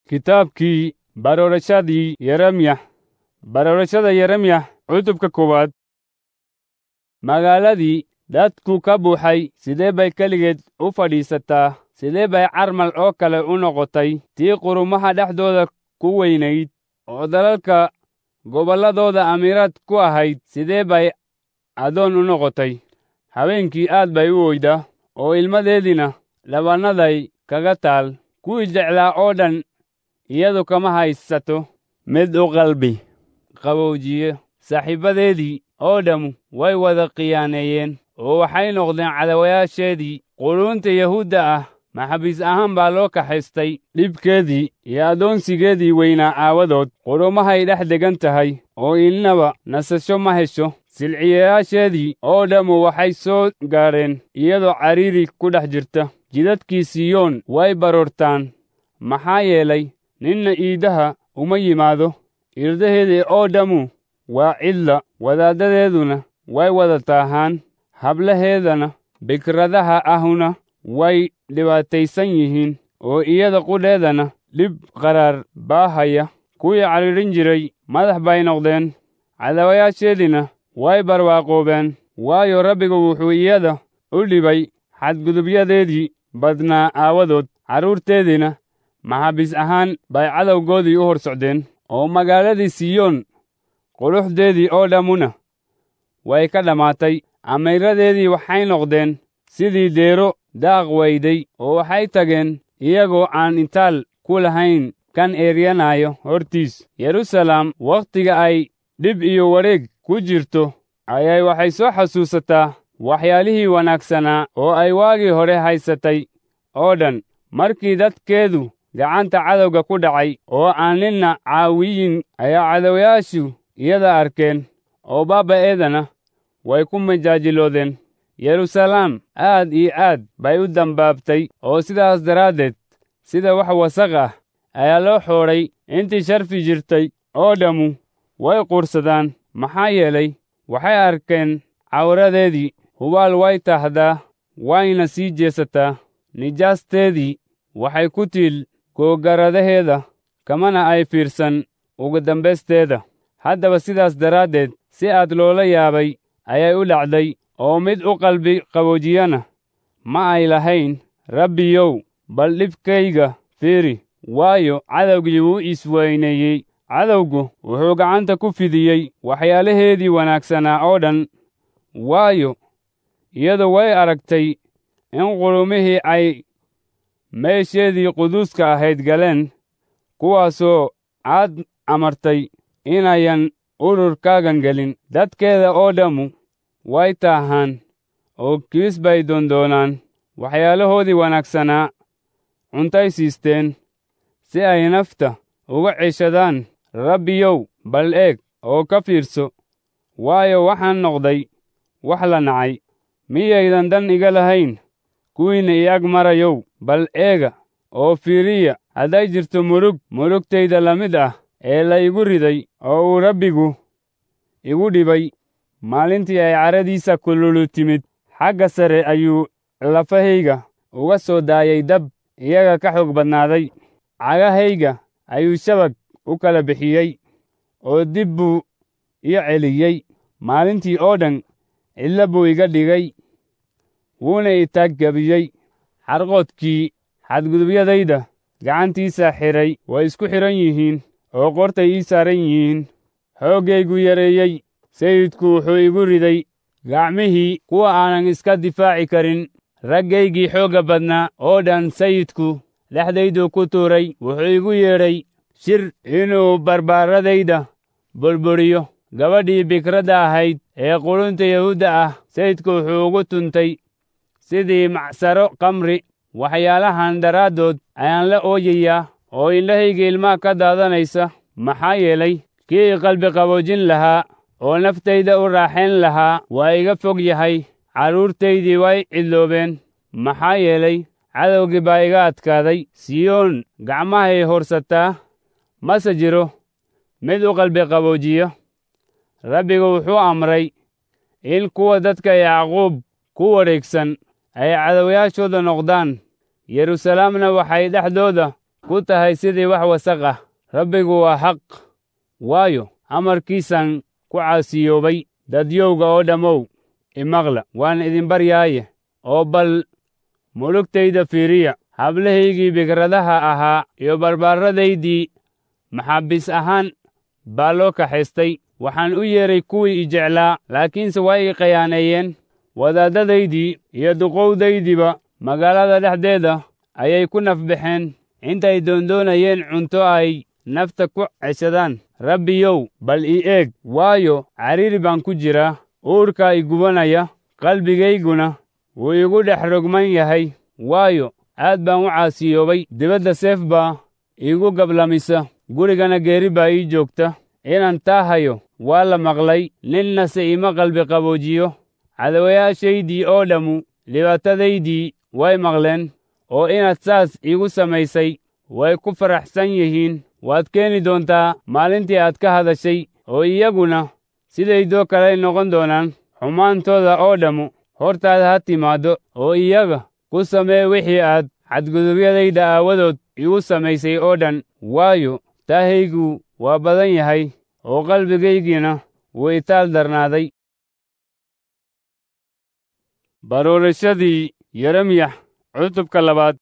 kitaabkii baroorashadii yeremya baroorashada yeremya cutubka koowaad magaaladii dadku ka buuxay sidee bay keligeed u fadhiisataa sidee bay carmal oo kale u noqotay tii qurumaha dhexdooda ku weynayd oo dalalka gobolladooda amiiraad ku ahayd sidee bay adoon u noqotay habeenkii aad bay u oydaa oo ilmadeediina dhabannaday kaga taal kuwii jeclaa oo dhan iyadu kama haysato mid u qalbi qabowjiye saaxiibbadeedii oo dhammu way wada khiyaaneeyeen oo waxay noqdeen cadawayaasheedii quluunta yahuudda ah maxabiis ahaan baa loo kaxaystay dhibkeedii iyo addoonsigeedii weynaa aawadood qurumahay dhex degan tahay oo ilnaba nasasho ma hesho silciyayaasheedii oo dhammu waxay soo gaadheen iyadoo cariiri ku dhex jirta jidadkii siyoon way baroortaan maxaa yeelay ninna iidaha uma yimaado irdaheedii oo dhammu waa cidla wadaaddadeeduna way wada taahaan hablaheedana bikradaha ahuna way dhibaataysan yihiin oo iyada qudheedana dhib qaraar baa haya kuwii cadhiidhin jiray madax bay noqdeen cadawayaasheediina way barwaaqoobeen waayo rabbigu wuxuu iyada u dhibay xadgudubyadeedii badnaa aawadood carruurteediina maxaabiis ahaan bay cadowgoodii u hor socdeen oo magaaladii siyoon quruxdeedii oo dhammuna way ka dhammaatay amiiradeedii waxay noqdeen sidii deero daaq weyday oo waxay tageen iyagoo aan intaal ku lahayn kan eeryanaayo hortiis yeruusalaam wakhtiga ay dhib iyo wareeg ku jirto ayay waxay soo xasuusataa waxyaalihii wanaagsanaa oo ay waagii hore haysatay oo dhan markii dadkeedu gacanta cadowga ku dhacay oo aan ninna caawiyin ayaa cadowayaashu iyada arkeen oo baaba'eedana way ku majaajiloodeen yeruusalaam aad iyo aad bay u dambaabtay oo sidaas daraaddeed sida wax wasaq ah ayaa loo xoodhay intii sharfi jirtay oo dhammu way quursadaan maxaa yeelay waxay arkeen cawradeedii hubaal way tahdaa wayna sii jeesataa nijaasteedii waxay ku tiil googaradaheeda kamana ay fiirsan ugu dambaysteeda haddaba sidaas daraaddeed si aad loola yaabay ayay u dhacday oo mid u qalbi qaboojiyana ma ay lahayn rabbiyow bal dhibkayga fiiri waayo cadowgii wuu isweyneeyey cadowgu wuxuu gacanta ku fidiyey waxyaalaheedii wanaagsanaa oo dhan waayo iyadu way aragtay in qulumihii ay meesheedii quduuska ahayd galeen kuwaasoo aad amartay inayan ururkaagan gelin dadkeeda oo dhammu way taahaan oo kiis bay doondoonaan waxyaalahoodii wanaagsanaa cuntay siisteen si ay nafta uga ceshadaan rabbiyow bal eeg oo ka fiirso waayo waxaan noqday wax la nacay miyaydan dan iga lahayn kuwiinna i ag marayow bal eega oo fiiriya hadday jirto murug murugtayda la mid ah ee la igu riday oo uu rabbigu igu dhibay maalintii ay caradiisa kululu timid xagga sare ayuu lafahayga uga soo daayay dab iyaga ka xoog badnaaday cagahayga ayuu shabag u kala bixiyey oo dib buu ii celiyey maalintii oo dhan cidlo buu iga dhigay wuuna itaaggebiyey xarqoodkii xadgudubyadayda gacantiisa xidhay way isku xidhan yihiin oo qortay ii saaran yihiin xooggaygu yareeyey sayidku wuxuu igu riday gacmihii kuwa aanan iska difaaci karin raggaygii xoogga badnaa oo dhan sayidku dhexdayduu ku tuuray wuxuu igu yeedhay shir inuu barbaaradayda burburiyo gabadhii bikradda ahayd ee qulunta yahuudda ah sayidku wuxuu ugu tuntay sidii macsaro kamri waxyaalahan daraaddood ayaan la ooyayaa oo indhahayga ilmaha ka daadanaysa maxaa yeelay kii i qalbi qaboojin lahaa oo naftayda u raaxayn lahaa waa iga fog yahay carruurtaydii way cidloobeen maxaa yeelay cadowgii baa iga adkaaday siyoon gacmahay horsataa mase jiro mid u qalbi qaboojiya rabbigu wuxuu amray in kuwa dadka yacquub ku wareegsan ay cadowayaashooda noqdaan yeruusalaamna waxay dhexdooda ku tahay sidii wax wasaq ah rabbigu waa xaq waayo amarkiisan ku caasiyoobay dadyowga oo dhammow imaqla waan idin baryaaye oo bal mulugtayda fiiriya hablahaygii bikradaha ahaa iyo barbaaradaydii maxaabiis ahaan baa loo kaxaystay waxaan u yeedhay kuwii i jeclaa laakiinse waa ii khiyaaneeyeen wadaaddadaydii iyo duqowdaydiiba magaalada dhexdeeda ayay ku nafbaxeen intay doondoonayeen cunto ay nafta ku ceshadaan rabbiyow bal ii eeg waayo cariiri baan ku jiraa uurkaa i gubanaya qalbigayguna wuu igu dhex rogman yahay waayo aad baan u caasiyoobay dibadda seef baa iigu gablamisa gurigana geeri baa ii joogta inaan taa hayo waa la maqlay ninnase ima qalbi qaboojiyo cadawayaashaydii oo dhammu dhibaatadaydii way maqleen oo inaad saas iigu samaysay way ku faraxsan yihiin waad keeni doontaa maalintii aad ka hadashay oo iyaguna sidaydoo kaley noqon doonaan xumaantooda oo dhammu hortaada ha timaaddo oo iyaga ku samee wixii aad xadgudubyadayda aawadood igu samaysay oo dhan waayo taahaygu waa badan yahay oo qalbigaygiina wuu itaal darnaaday baroorashadii yeremiyax cutubka labaad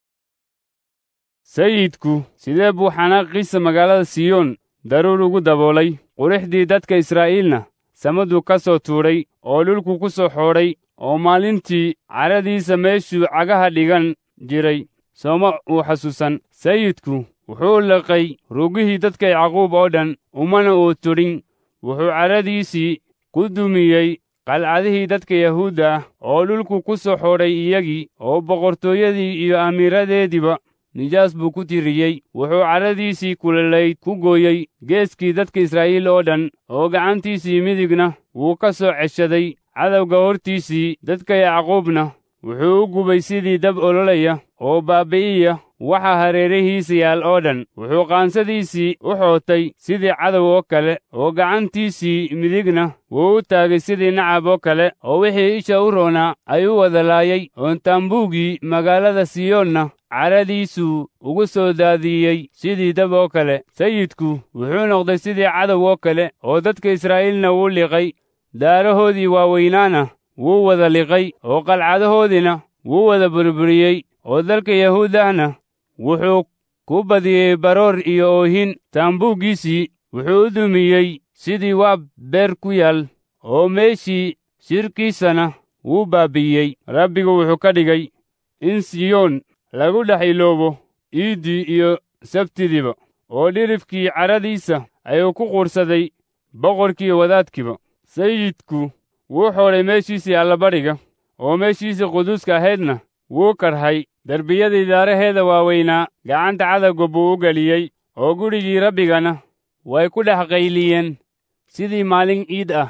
sayidku sidee buu xanaaqiisa magaalada siyoon daruur ugu daboolay qurixdii dadka israa'iilna samaduu ka soo tuudhay oo dhulku ku soo xoodhay oo maalintii cadhadiisa meeshuu cagaha dhigan jiray sooma uu xasuusan sayidku wuxuu liqay rugihii dadka yacquub oo dhan umana uu tudhin wuxuu cadhadiisii ku dumiyey qalcadihii dadka yahuudda ah oo dhulku ku soo xoodhay iyagii oo boqortooyadii iyo amiiradeediiba nijaas buu ku tiriyey wuxuu cadhadiisii kulelayd ku gooyey geeskii dadka israa'iil oo dhan oo gacantiisii midigna wuu ka soo ceshaday cadowga hortiisii dadka yacquubna wuxuu u gubay sidii dab ololaya oo baabi'iya waxa hareerihiisa yaal oo dhan wuxuu qaansadiisii u xootay sidii cadow oo kale oo gacantiisii midigna wuu u taagay sidii nacab oo kale oo wixii isha u roonaa ayuu wada laayay oo taambuuggii magaalada siyoonna cadhadiisuu ugu soo daadiyey sidii dab oo kale sayidku wuxuu noqday sidii cadow oo kale oo dadka israa'iilna wuu liqay daarahoodii waaweynaana wuu wada liqay oo qalcadahoodiina wuu wada burburiyey oo dalka yahuudahna wuxuu ku badiyey baroor iyo oohin taambuuggiisii wuxuu u dumiyey sidii waa beer ku yaal oo meeshii shirkiisana wuu baabi'iyey rabbigu wuxuu ka dhigay in siyoon lagu dhex iloobo iiddii iyo sabtidiiba oo dhirifkii cadhadiisa ayuu ku quursaday boqorkii wadaadkiiba sayidku wuu xoodhay meeshiisii allabadhiga oo meeshiisii quduuska ahaydna wuu karhay derbiyadii daaraheeda waaweynaa gacanta cadowga buu u geliyey oo gurigii rabbigana way ku dhex qayliyeen sidii maalin ciid ah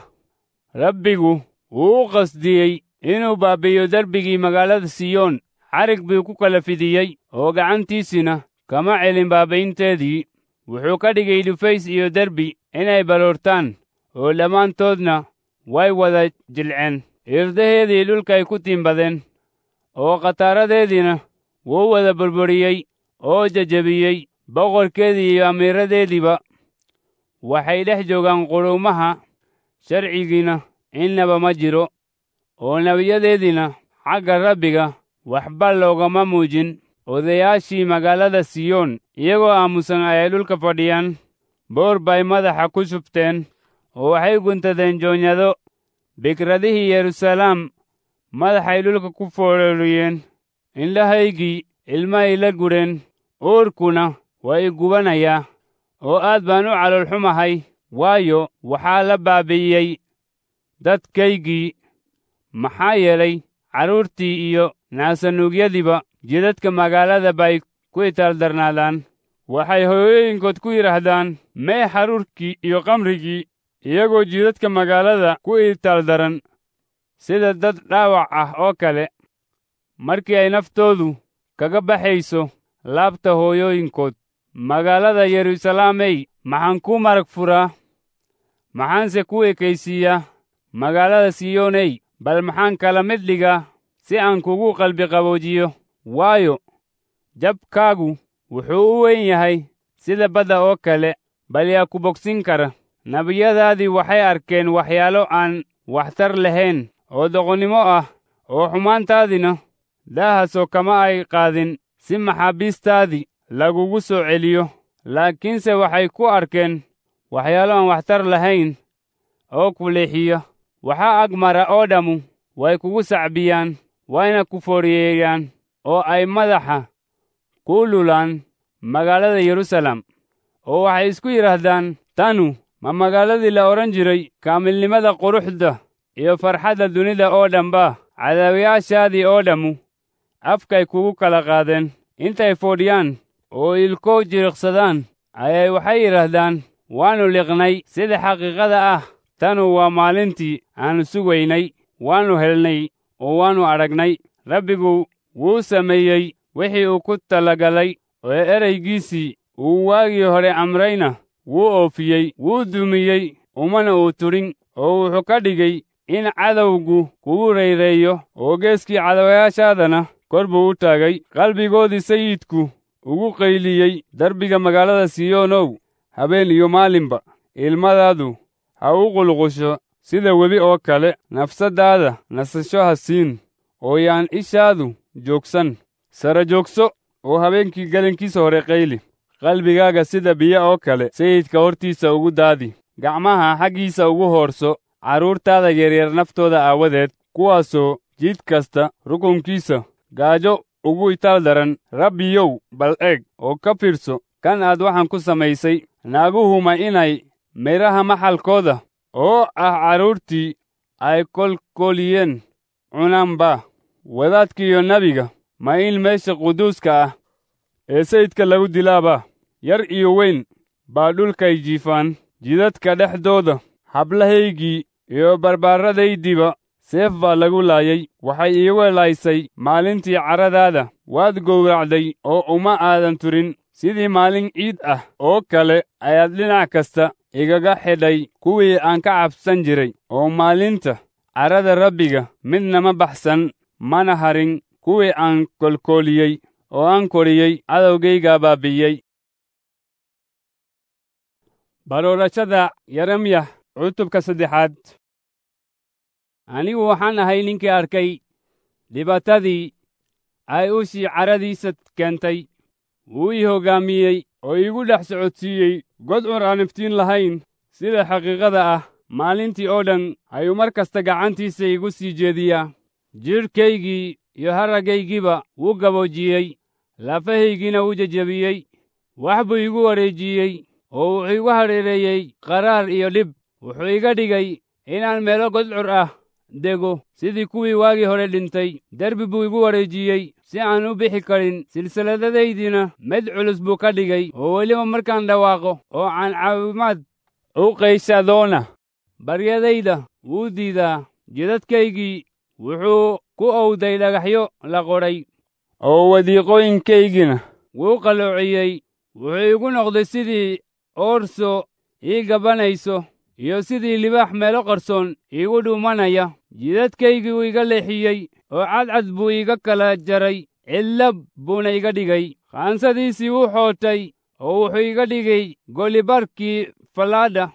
rabbigu wuu u qasdiyey inuu baabi'iyo derbigii magaalada siyoon xarig buu ku kala fidiyey oo gacantiisina kama celin baabaynteedii wuxuu ka dhigay dhufays iyo derbi inay baroortaan oo dhammaantoodna way wada jilceen irdaheedii dhulkay ku tiimbadeen oo khataaradeediina wuu wada burburiyey oo jejebiyey boqorkeedii iyo amiiradeediiba waxay dhex joogaan quruumaha sharcigiina innaba ma jiro oo nebiyadeediina xagga rabbiga waxba loogama muujin odayaashii magaalada siyoon iyagoo aamusan ayay dhulka fadhiyaan boor bay madaxa ku shubteen oo waxay guntadeen joonyado bikradihii yeruusalaam madaxay dhulka ku foororiyeen indhahaygii ilmahay la gudheen uurkuna waa i gubanayaa oo aad baan u caloolxumahay waayo waxaa la baabi'iyey dadkaygii maxaa yeelay carruurtii iyo naasanuugyadiiba jidadka magaalada bay ku itaaldarnaadaan waxay hooyooyinkood ku yidhaahdaan mee xaruurkii iyo kamrigii iyagoo jidadka magaalada ku itaaldaran sida dad dhaawac ah oo kale markii ay naftoodu kaga baxayso laabta hooyooyinkood magaalada yeruusalaamey maxaan ku marag furaa maxaanse ku ekaysiiyaa magaalada siyooney bal maxaan kala mid dhigaa si aan kugu qalbi qaboojiyo waayo jabkaagu wuxuu u weyn yahay sida badda oo kale bal yaa ku bogsin kara nebiyadaadii waxay arkeen waxyaalo aan waxtar lahayn oo doqonnimo ah oo xumaantaadina daahasoo kama ay qaadin si maxaabiistaadii lagugu soo celiyo laakiinse waxay ku arkeen waxyaalo aan waxtar lahayn oo ku leexiya waxaa agmara oo dhammu way kugu sacbiyaan wayna ku fooriyeeyaan oo ay madaxa ku lulaan magaalada yeruusaalem oo waxay isku yidhaahdaan tanu ma magaaladii la odhan jiray kaamilnimada quruxda iyo farxadda dunida oo dhanba cadaawayaashaadii oo dhammu afkay kugu kala qaadeen intay foodhiyaan oo ilko jiriqsadaan ayay waxay yidhaahdaan waannu liqnay sida xaqiiqada ah tanu waa maalintii aannu sugaynay waannu helnay oo waannu adhagnay rabbigu wuu sameeyey wixii uu ku talagalay oo eraygiisii uu waagii hore amrayna wuu oofiyey wuu dumiyey umana uu tudhin oo wuxuu ka dhigay in cadowgu kugu rayreeyo oo geeskii cadawayaashaadana kor buu u taagay qalbigoodii sayidku ugu qayliyey derbiga magaalada siyoonow habeen iyo maalinba ilmadaadu ha u qulqusho sida webi oo kale nafsaddaada nasasho ha siin oo yaan ishaadu joogsan sara joogso oo habeenkii gelinkiisa hore qayli qalbigaaga sida biyo oo kale sayidka hortiisa ugu daadi gacmaha xaggiisa ugu hoorso carruurtaada yaryar naftooda aawadeed kuwaasoo jid kasta rukunkiisa gaajo ugu itaal daran rabbiyow bal eeg oo ka fiirso kan aad waxaan ku samaysay naaguhuma inay midhaha maxalkooda oo ah carruurtii ay kolkoliyeen cunaanba wadaadkiiyo nebiga ma in meesha quduuska ah ee sayidka lagu dilaaba yar iyo weyn baa dhulkay jiifaan jidadka dhexdooda hablahaygii iyo barbaarradaydiiba seef baa lagu laayay waxay iiga laaysay maalintii carradaada waad gowracday oo uma aadan turin sidii maalin ciid ah oo kale ayaad dhinac kasta igaga xidhay kuwii aan ka cabsan jiray oo maalinta carrada rabbiga midna ma baxsan mana harin kuwii aan kolkooliyey oo aan koriyey cadowgaygaa baabi'iyey baroorashada yeremyah cutubka saddexaad anigu waxaan ahay ninkii arkay dhibaatadii ay ushii carradiisa keentay wuu ii hoggaamiyey oo iigu dhex socodsiiyey god cur aan iftiin lahayn sida xaqiiqada ah maalintii oo dhan ayuu mar kasta gacantiisa igu sii jeediyaa jidhkaygii iyo harraggaygiiba wuu gaboojiyey lafahaygiina wuu jejebiyey wax buu iigu wareejiyey oo wuxuu igu hareereeyey qaraar iyo dhib wuxuu iga dhigay inaan meelo godcur ah dego sidii kuwii waagii hore dhintay derbi buu igu wareejiyey si aan u bixi karin silsilladadaydina mid culus buu ka dhigay oo weliba markaan dhawaaqo oo aan caawimaad u qayshadoona baryadayda wuu diidaa jidadkaygii wuxuu ku owday dhagaxyo la qodhay oo wadiiqooyinkaygina wuu qalloociyey wuxuu igu noqday sidii oorso ii gabanayso iyo sidii libaax meelo qarsoon iigu dhuumanaya jidadkaygii wuu iga leexiyey oo cadcad buu iiga kala jaray cidlab buuna iga dhigay qaansadiisii wuu xootay oo wuxuu iga dhigay golibarkii fallaadha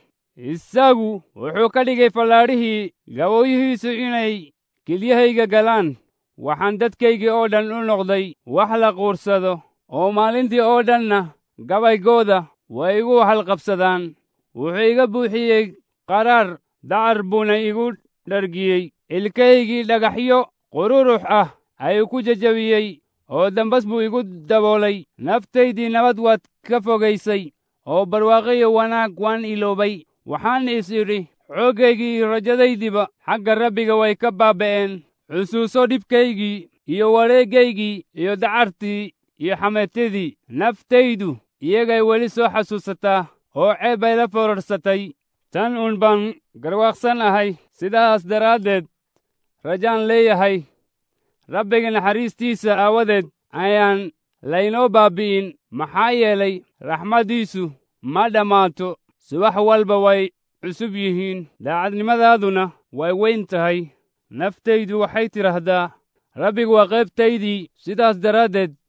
isagu wuxuu ka dhigay fallaadhihii gabooyihiisu inay kilyahayga galaan waxaan dadkaygii oo dhan u noqday wax la quursado oo maalintii oo dhanna gabaygooda way igu halqabsadaan wuxuu iga buuxiyey qaraar dacar buuna igu dhargiyey ilkahaygii dhagaxyo qururux ah ayuu ku jejabiyey oo dambas buu igu daboolay naftaydii nabad waad ka fogaysay oo barwaaqiyo wanaag waan iloobay waxaan is idhi xooggaygii iyo rajadaydiiba xagga rabbiga way ka baaba'een xusuuso dhibkaygii iyo wareeggaygii iyo dacartii iyo xameetadii naftaydu iyagay weli soo xasuusataa oo ceeb bay la fororsatay tan uun baan garwaaqsan ahay sidaas daraaddeed rajaan leeyahay rabbiga naxariistiisa aawadeed ayaan laynoo baabbi'in maxaa yeelay raxmaddiisu ma dhammaato subax walba way cusub yihiin daacadnimadaaduna way weyn tahay naftaydu waxay tidhaahdaa rabbigu waa qaybtaydii sidaas daraaddeed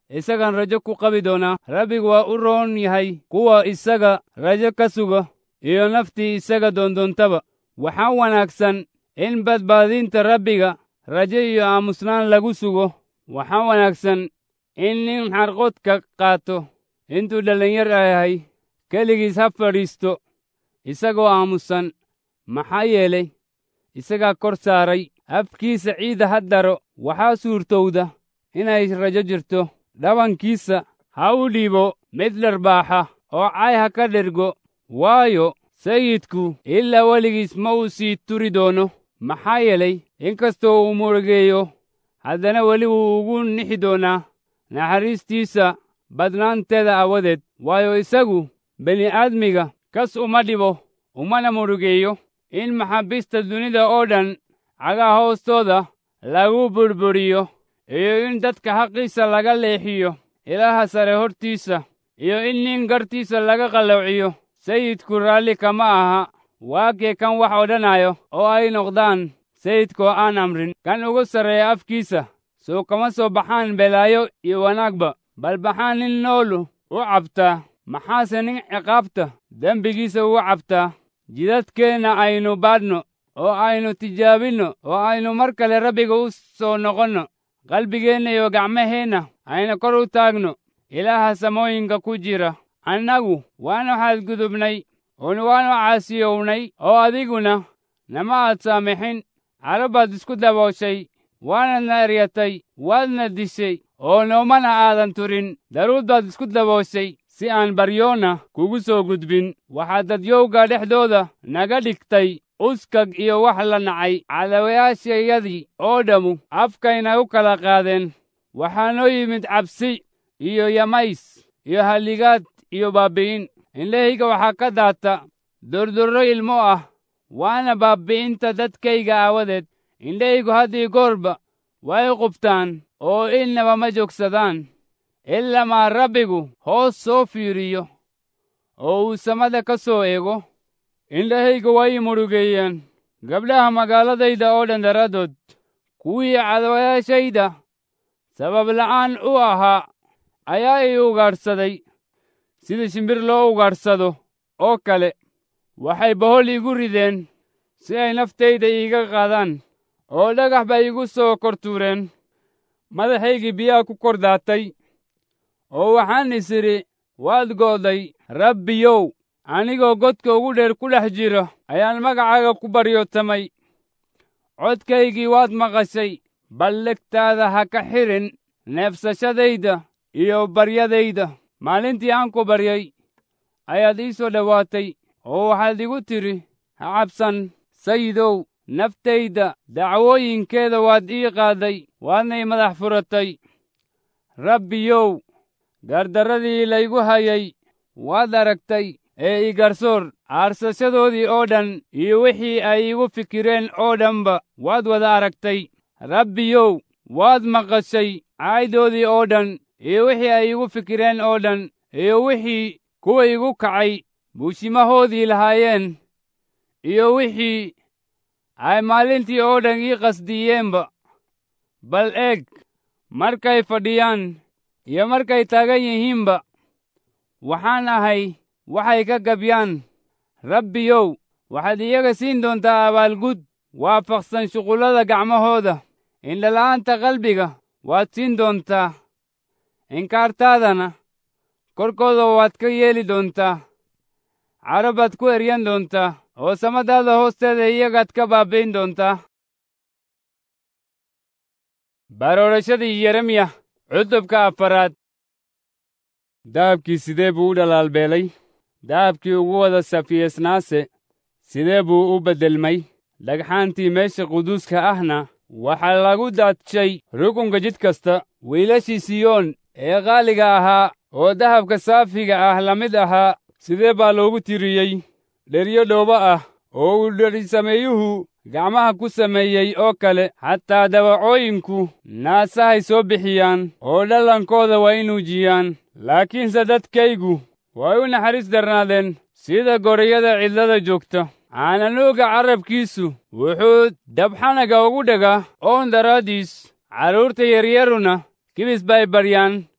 isagan rajo ku qabi doonaa rabbigu waa u roon yahay kuwa isaga rajo ka suga iyo naftii isaga doondoontaba waxaa wanaagsan in badbaadinta rabbiga rajo iyo aamusnaan lagu sugo waxaa wanaagsan in nin xarqodka qaato intuu dhallinyar yahay keligiis ha fadhiisto isagoo aamusan maxaa yeelay isagaa kor saaray afkiisa ciidda ha daro waxaa suurtowda inay rajo jirto dhabankiisa ha u dhiibo mid dharbaaxa oo cay ha ka dhergo waayo sayidku ilaa weligiis ma uu sii turi doono maxaa yeelay inkastoo uu murugeeyo haddana weli wuu ugu nixi doonaa naxariistiisa badnaanteeda aawadeed waayo isagu bini'aadmiga kas uma dhibo umana murugeeyo in maxaabiista dunida oo dhan cagaa hoostooda lagu burburiyo iyo in dadka xaqiisa laga leexiyo ilaaha sare hortiisa iyo in nin gartiisa laga qallowciyo sayidku raalli kama aha waakee kan wax odhanayo oo ay noqdaan sayidkoo aan amrin kan ugu sarreeya afkiisa soo kama soo baxaan belaayo iyo wanaagba bal baxaan nin noolu u cabtaa maxaase nin ciqaabta dembigiisa ugu cabtaa jidadkeenna aynu baadhno oo aynu tijaabinno oo aynu mar kale rabbiga u soo noqonno qalbigeenna iyo gacmaheenna aynu kor u taagno ilaaha samooyinka ku jira annagu waannu xadgudubnay oon waannu caasiyownay oo adiguna nama aad saamixin caro baad isku dabooshay waanadna eryatay waadna dishay oo noomana aadan turin daruud baad isku dabooshay si aan baryoonna kugu soo gudbin waxaad dadyowga dhexdooda naga dhigtay uskag iyo wax la nacay cadawayaashayadii oo dhammu afkayna u kala qaadeen waxaa noo yimid cabsi iyo yamays iyo halligaad iyo baabbi'in indhahayga waxaa ka daata durdurro ilmo ah waana baabbi'inta dadkayga aawadeed indhahaygu haddii goorba way qubtaan oo ilnaba ma joogsadaan ilamaa rabbigu hoos soo fiiriyo oo uu samada ka soo eego indhahayga way i murugeeyeen gabdhaha magaaladayda oo dhan daraaddood kuwii cadawayaashayda sabab la'aan u ahaa ayaa i ugaadhsaday sida shimbir loo ugaadhsado oo kale waxay bohol igu rideen si ay naftayda iiga qaadaan oo dhagax bay igu soo kor tuureen madaxaygii biyaha ku kor daatay oo waxaan is idhi waad go'day rabbiyow anigoo godka ugu dheer ku dhex jira ayaan magacaaga ku baryootamay codkaygii waad maqashay ballegtaada ha ka xidhin neebsashadayda iyo baryadayda maalintii aan ku baryay ayaad ii soo dhowaatay oo waxaad igu tidhi ha cabsan sayidow naftayda dacwooyinkeeda waad ii qaadday waadna ii madax furatay rabbiyow gardarradii laygu hayay waad aragtay ee ii garsoor aarsashadoodii oo dhan iyo wixii ay igu fikireen oo dhanba waad wada aragtay rabbiyow waad maqashay caaydoodii oo dhan iyo wixii ay igu fikireen oo dhan iyo wixii kuwa igu kacay buushimahoodii lahaayeen iyo wixii ay maalintii oo dhan ii qasdiyeenba bal eeg markay fadhiyaan iyo markay taagan yihiinba waxaan ahay waxay ka gabyaan rabbiyow waxaad iyaga siin doontaa abaalgud waafaqsan shuqullada gacmahooda indhala'aanta qalbiga waad siin doontaa inkaartaadana korkooda waad ka yeeli doontaa cadho baad ku eryan doontaa oo samadaada hoosteeda iyagaad ka baabbayn doontaa baroorashadii yeremiya cutubka afaraad dahabkii sidee buu u dhalaalbeelay dahabkii ugu wada safiyeesnaase sidee buu u beddelmay dhagxaantii meesha quduuska ahna waxaa lagu daadshay rukunka jid kasta wiilashii siyoon ee qaaliga ahaa oo dahabka saafiga ah la mid ahaa sidee baa loogu tiriyey dheryo dhoobo ah oo uu dherisameeyuhu gacmaha ku sameeyey oo kale xataa dawacooyinku naasahay soo bixiyaan oo dhallankooda waa inuujiyaan laakiinse dadkaygu way u naxariis darnaadeen sida gorayada cidlada joogta caananuuga carrabkiisu wuxuu dabxanaga ugu dhagaa oon daraaddiis carruurta yaryaruna kibis bay baryaan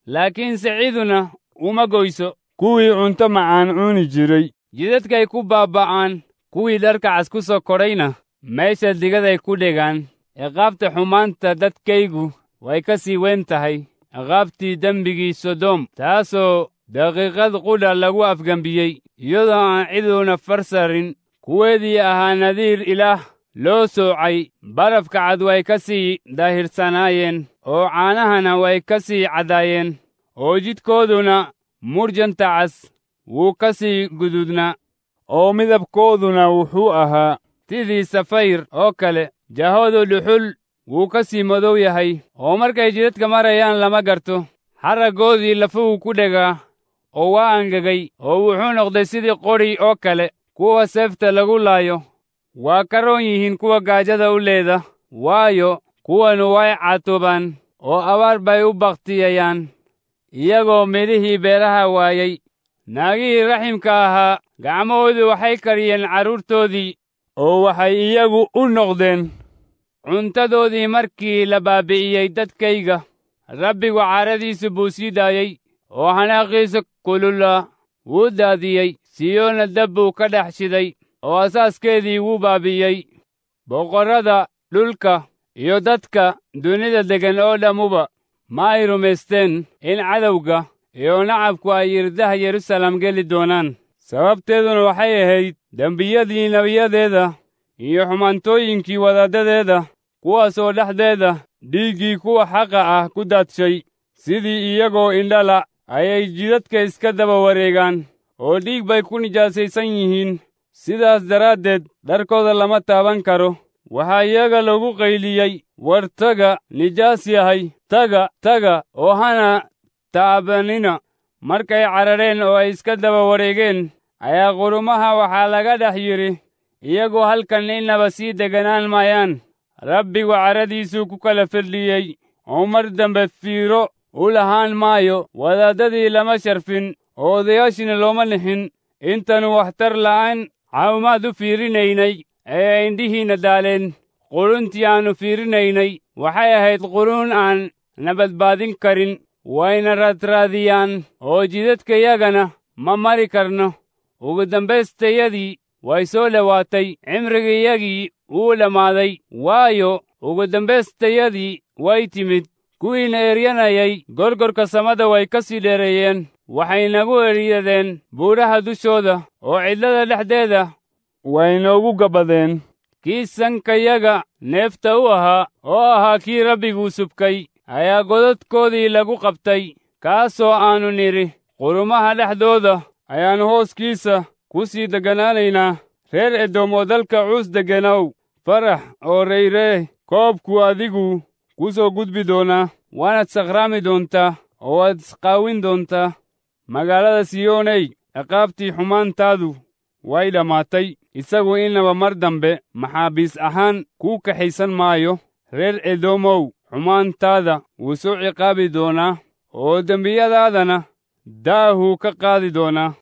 laakiinse ciduna uma goyso kuwii cunto macaan cuni jiray jidadkay ku baaba'aan kuwii dharka cas ku soo kodhayna meesha digaday ku dhegaan ciqaabta xumaanta dadkaygu way ka sii weyn tahay ciqaabtii dembigii sodom taasoo daqiiqad qudha lagu afgembiyey iyadoo aan ciduuna farsarin kuweedii ahaa nadiir ilaah loo soocay barafka cad way ka sii daahirsanaayeen oo caanahana way ka sii caddaayeen oo jidhkooduna murjanta cas wuu ka sii guduudnaa oo midabkooduna wuxuu ahaa sidii safayr oo kale jahoodu dhuxul wuu ka sii madow yahay oo markay jidadka marayaan lama garto xaraggoodii lafuhu ku dhegaa oo waa angegay oo wuxuu noqday sidii qodhi oo kale kuwa seefta lagu laayo waa ka roon yihiin kuwa gaajada u leeda waayo kuwanu way catoobaan oo abaar bay u bakhtiyayaan iyagoo midhihii beeraha waayey naagihii raximka ahaa gacmahoodu waxay kariyeen carruurtoodii oo waxay iyagu u noqdeen cuntadoodii markii la baabi'iyey dadkayga rabbigu caaradiisu buu sii daayey oo hanaaqiisa kulula wuu daadiyey siyoona dab buu ka dhex shiday oo asaaskeedii wuu baabi'iyey boqorrada dhulka iyo dadka dunida deggan oo dhammuba ma ay rumaysteen in cadowga iyo nacabku ay irdaha yerusalem geli doonaan sababteeduna waxay ahayd dembiyadii nebiyadeeda iyo xumaantooyinkii wadaaddadeeda kuwaasoo dhexdeeda dhiiggii kuwa xaqa ah ku daadshay sidii iyagoo indhala ayay jidadka iska daba wareegaan oo dhiig bay ku nijaasaysan yihiin sidaas daraaddeed dharkooda lama taaban karo waxaa iyaga lagu qayliyey war taga nijaas yahay taga taga oo hana taabanina markay carareen oo ay iska daba wareegeen ayaa qurumaha waxaa laga dhex yidhi iyagoo halkan innaba sii deganaan maayaan rabbigu caradiisuu ku kala firdhiyey oo mar dambe fiiro u lahaan maayo wadaaddadii lama sharfin oo odayaashina looma nixin intanu waxtar la'aan caawimaad u fiirinaynay ee indhihiinna daaleen quruntii aannu fiirinaynay waxay ahayd quruun aan na badbaadin karin wayna raadraadiyaan oo jidadkayagana ma mari karno ugu dambaystayadii way soo dhowaatay cimrigayagii wuu dhammaaday waayo ugu dambaystayadii way timid kuwiina eryanayay gorgorka samada way ka sii dheereeyeen waxay nagu eryadeen buuraha dushooda oo cidlada dhexdeeda way noogu gabbadeen kii sankayaga neefta u ahaa oo ahaa kii rabbiguu subkay ayaa godadkoodii lagu qabtay kaasoo aannu nidhi qurumaha dhexdooda ayaannu hooskiisa ku sii degganaanaynaa reer edom oo dalka cuus degganow farax oo rayree koobku adigu ku soo gudbi doonaa waanaad sakhraami doontaa oo waad isqaawin doontaa magaalada siyooney ciqaabtii xumaantaadu way dhammaatay isagu inaba mar dambe maxaabiis ahaan kuu kaxaysan maayo reer edomow xumaantaada wuu soo ciqaabi doonaa oo dembiyadaadana daahuu ka qaadi doonaa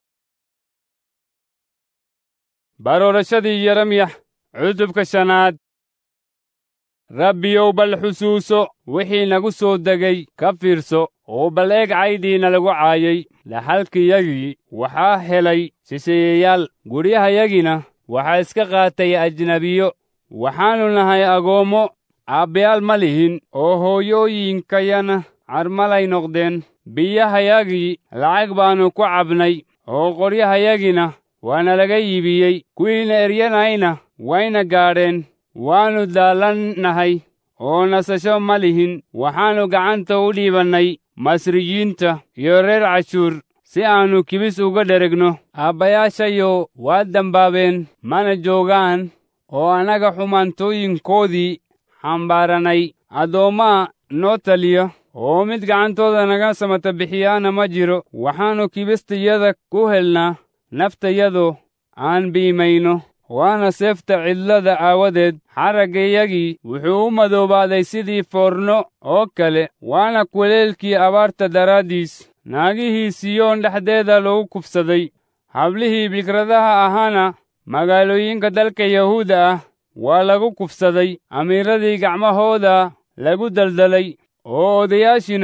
baroorashadii yeremyax cutubka shanaad rabbiyow bal xusuuso wixii nagu soo degay ka fiirso oo bal eeg caydiina lagu caayay dhaxalkiyagii waxaa helay shisheeyayaal guryahayagina waxaa iska qaatay ajnebiyo waxaannu nahay agoommo aabbayaal ma lihin oo hooyooyinkayana carmalay noqdeen biyahayagii lacag baannu ku cabnay oo qoryahayagina waana laga iibiyey kuwiina eryanayna wayna gaadheen waannu daallannahay oo nasasho ma lihin waxaannu gacanta u dhiibannay masriyiinta iyo reer cashuur si aannu kibis uga dheregno aabbayaashayo waa dembaabeen mana joogaan oo annaga xumaantooyinkoodii xambaaranay addoommaa noo taliya oo mid gacantooda naga samata bixiyaana ma jiro waxaannu kibistayada ku helnaa naftayadoo aan biimayno waana seefta cidlada aawadeed xaraggayagii wuxuu u madoobaaday sidii foorno oo kale waana kuleelkii abaarta daraaddiis naagihii siyoon dhexdeeda lagu kufsaday hablihii bikradaha ahaana magaalooyinka dalka yahuuda ah waa lagu kufsaday amiiradii gacmahooda lagu daldalay oo odayaashina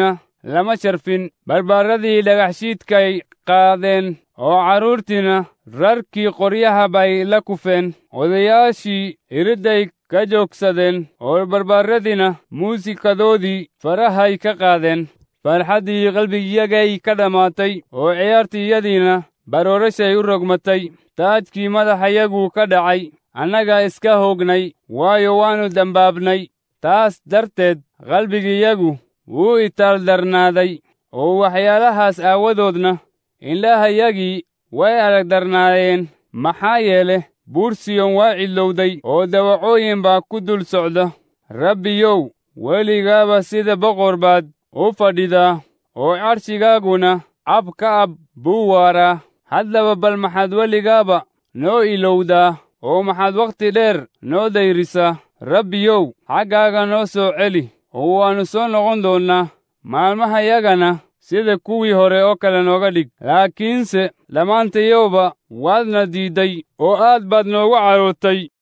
lama sharfin barbaaradii dhagaxshiidkay qaadeen oo carruurtiina rarkii qoryaha bay la kufeen odayaashii iridday ka joogsadeen oo barbaaradiina muusikadoodii farahay ka qaadeen farxaddii qalbigiyagay ka dhammaatay oo ciyaartiiyadiina baroorashay u rogmatay taajkii madaxayagu ka dhacay annaga iska hoognay waayo waannu dembaabnay taas darteed qalbigiyagu wuu itaaldarnaaday oo waxyaalahaas aawadoodna indhahayagii way aragdarnaayeen maxaa yeele buur siyon waa cidlowday oo dawacooyin baa ku dul socda rabbiyow weligaaba sida boqor baad u fadhidaa oo carshigaaguna ab ka ab buu waaraa haddaba bal maxaad weligaaba noo ilowdaa oo maxaad wakhti dheer noo dayrisaa rabbiyow xaggaaga noo soo celi oo waannu soo noqon doonnaa maalmahayagana sida kuwii hore oo kale nooga dhig laakiinse dhammaantayowba waadna diidday oo aad baad noogu carootay